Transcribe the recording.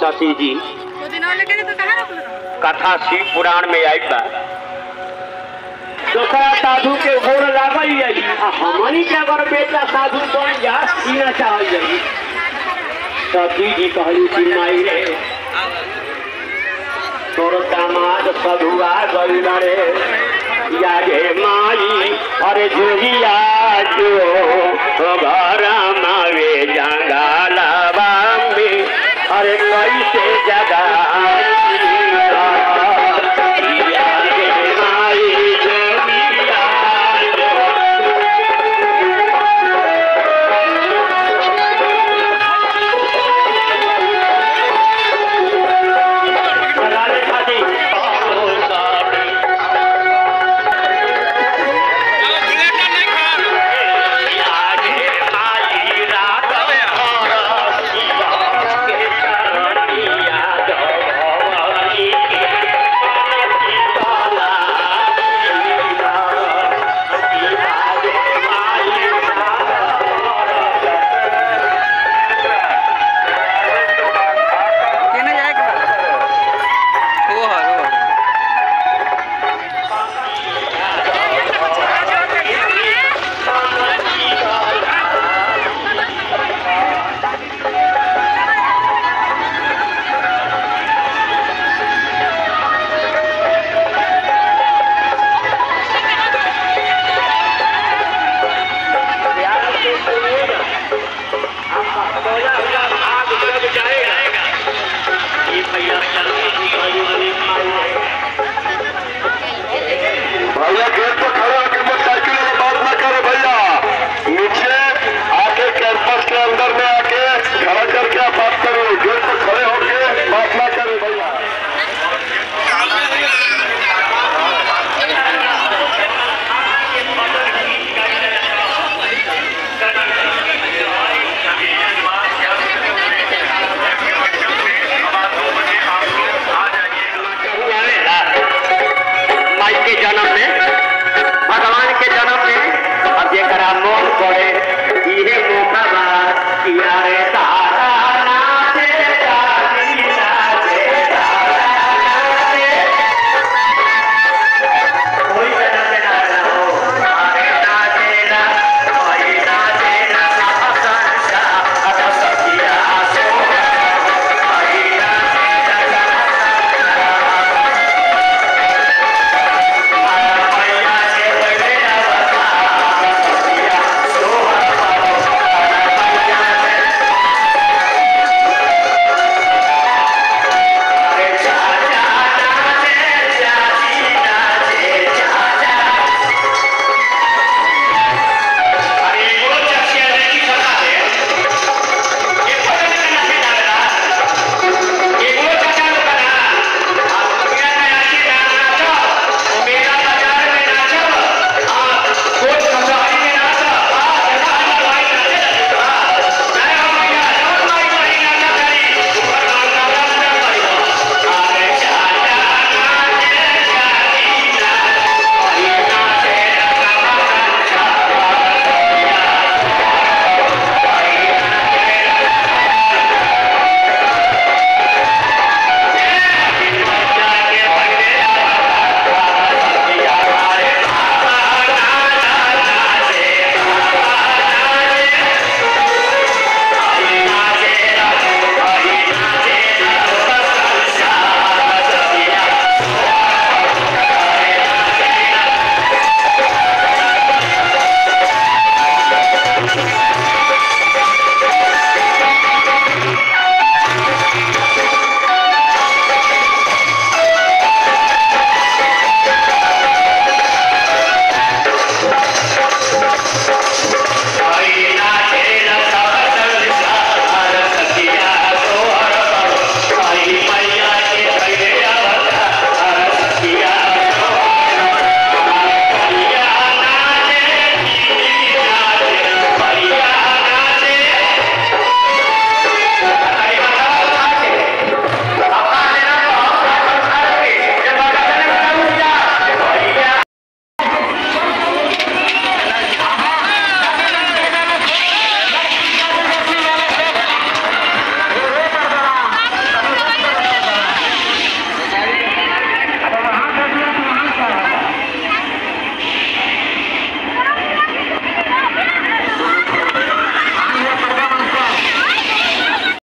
सती जी दो दिन और लेके तो कहाँ रख लो कथा शिव पुराण में आई बा दूसरा साधु के गोड़ लागल जाई आ हमनी के अगर बेटा साधु बन जा ई ना चाहल जाई सती जी कहली कि माई रे तोर दामाद सधुआ गई रे या रे माई अरे जोगिया जो घर मावे जंगाला में अरे कैसे जगा